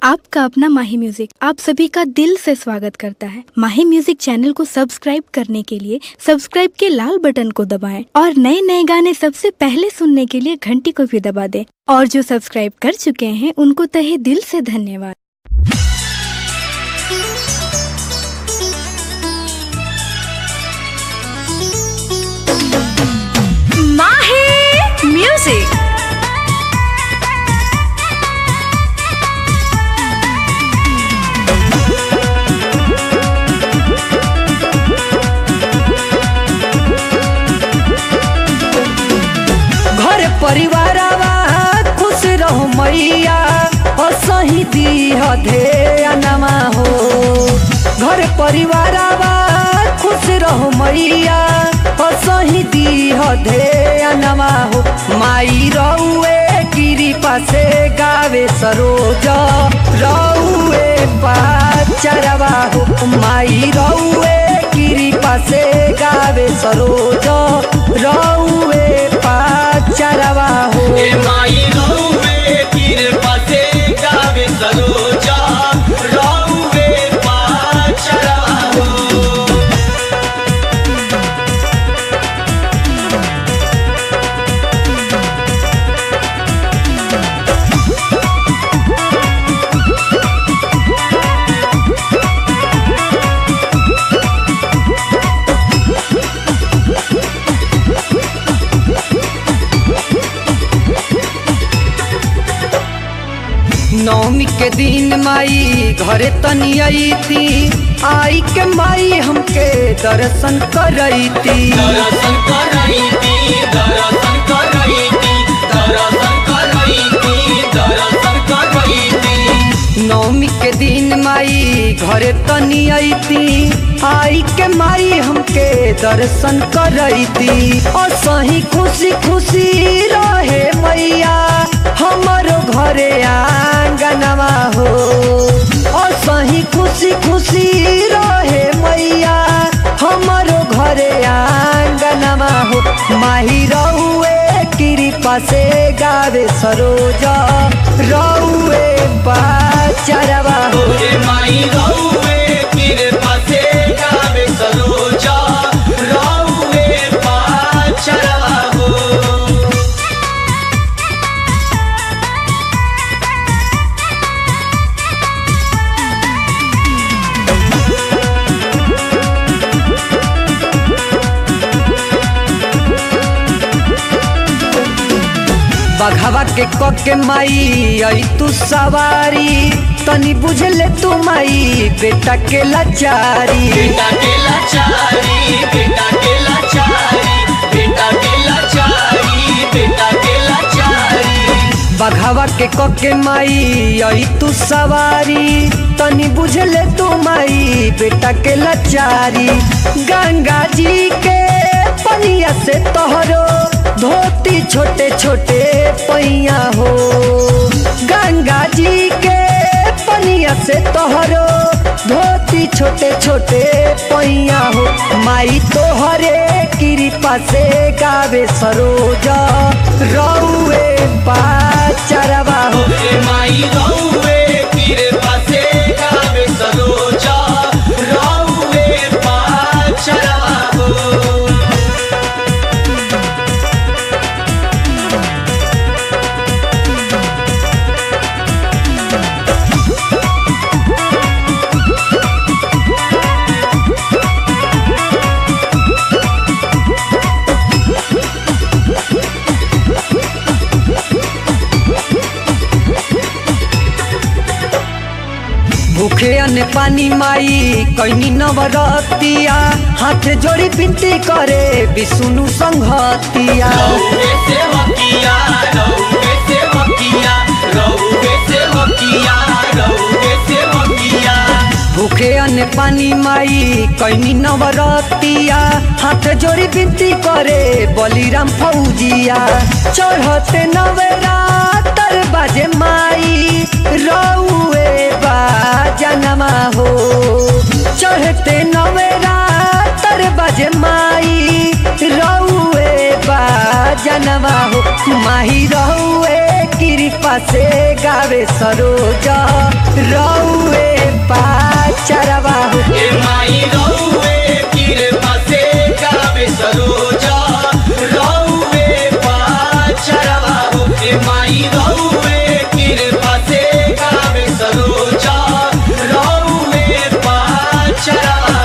आपका अपना माही म्यूजिक आप सभी का दिल से स्वागत करता है माही म्यूजिक चैनल को सब्सक्राइब करने के लिए सब्सक्राइब के लाल बटन को दबाएं और नए नए गाने सबसे पहले सुनने के लिए घंटी को भी दबा दें और जो सब्सक्राइब कर चुके हैं उनको तहे दिल से धन्यवाद Mahi Music. घर परिवारवा खुश रहो मैया असही दीह ध्यानमा हो घर परिवारवा खुश रहो मैया असही दीह ध्यानमा हो माई रौए कृपा से गावे सरोज रौए पाचरवा हो माई रौए कृपा से गावे सरोज रौए पाचरवा हो ए माई रहुवे कृपा से गावे सरोजा रहुवे पाचरा हो नवमी के दिन माई घरे तनी अईती आई के माई हमके दर्शन करईती दर्शन करैती दर्शन करैती दर्शन करैती दर्शन करैती नवमी के दिन माई घरे तनी अईती आई के माई हमके दर्शन करईती और सही खुशी खुशी रहे मैया हमारो घरे आंगनवा हो और सही खुशी खुशी रहे मैया हमारो घरे आंगनवा हो माही रहुए कृपा से गावे सरोजा रहुए बाचरवा हो ए माई रहुवे कृपा से गावे सरोजा रहुवे पाचरा हो बघवा के कके माई आई तू सवारी तनी बुझले तू माई बेटा के लाचारी बेटा के लाचारी बेटा के लाचारी बेटा के लाचारी बेटा के लाचारी बघवा के कके माई आई तू सवारी तनी बुझले तू माई बेटा के लाचारी गंगा जी के पनिया से तोहरो धोती छोटे छोटे पैया हो गंगा जी के पनिया से तोहरो धोती छोटे छोटे पैया हो माई तोहरे कृपा से गावे सरोजा रौए पाचरवा हो ए माई रहुवे कृपा से गावे सरोजा रहुवे पाचरा हो भूखे अन्न पानी माई कैनी नवरतिया हाथ जोड़ी बिनती करे विष्णु संघतिया रहुवे सेवकिया रहुवे सेवकिया रहुवे सेवकिया रहुवे सेवकिया भूखे अन्न पानी माई कैनी नवरतिया हाथ जोड़ी बिनती करे बलिराम फौजिया चढ़ते नवरातर बाजे माई रौए बाजनमा हो चढ़ते नवरातर बाजे माई रौए बाजनमा हो माही रहुए की कृपा से गावे सरोजा रौए पाचरवा हो ए माई रौवे कृपा से गावे सरोजा रौवे पाचरवा हो ए माई रौवे कृपा से गावे सरोजा रौवे पाचरवा